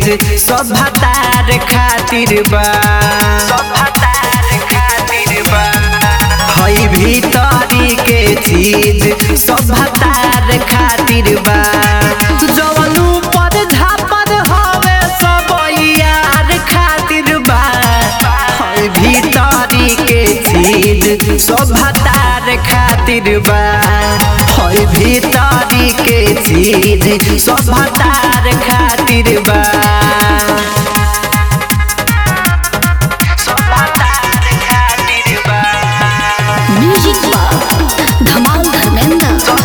चीज सब भतार खातिर बा सब भतार खातिर बा हई भीतरी के चीज सब भतार खातिर बा जवन ऊपर झापर हवे सब यार खातिर बा हई भीतरी के चीज सब भतार खातिर बा हई भीतरी के चीज सब भतार खातिर बा सब भतार खातिर बा म्यूजिक बॉक्स धमाल धर्मेंद्र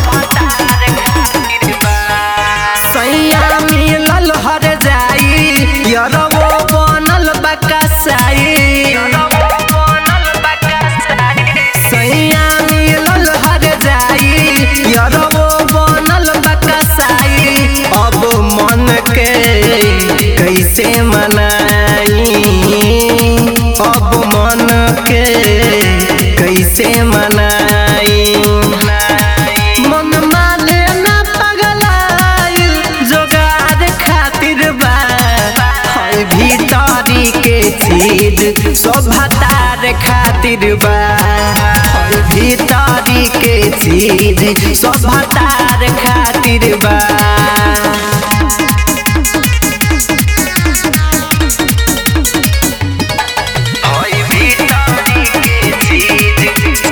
सैया मिलल हर जाई यरवो बनल बकसाई सैया मिलल हर जाई यरवो बनल बकसाई अब मन के कैसे मनाई अब मन के कैसे मनाई मन माने ना पगलाइल जोगार खातिर बा हई भीतरी के चीज सब भतार खातिर बा हई भीतरी के चीज सब भतार खातिर बा हई भीतरी के चीज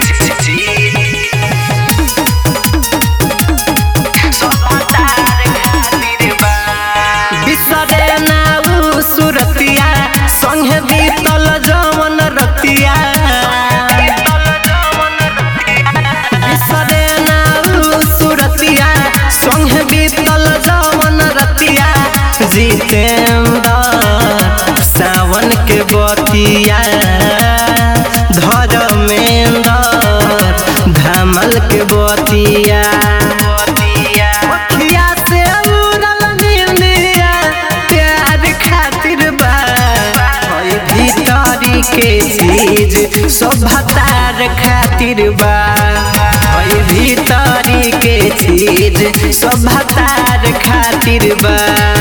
बिसरे ना उ सुरतिया संगे बीतल जमन रतिया बिसरे ना उ सुरतिया संगे बीतल जमन रतिया जितेंद्र सावन के बतिया धर्मेंद्र धमल के बतिया अखिया से उड़ल नींदिया प्यार खातिर बा हई भीतरी के चीज सब भतार खातिर बा हई भीतरी के चीज सब भतार खातिर बा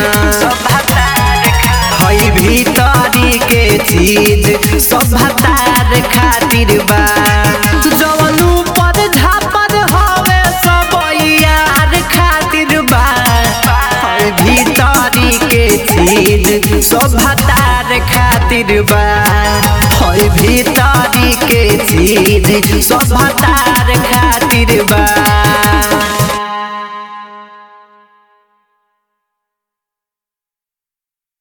हई भीतरी के चीज सब भतार खातिर बा जवन ऊपर झापर हवे सब यार खातिर बा हई भीतरी के चीज सब भतार खातिर बा हई भीतरी के चीज सब भतार खातिर बा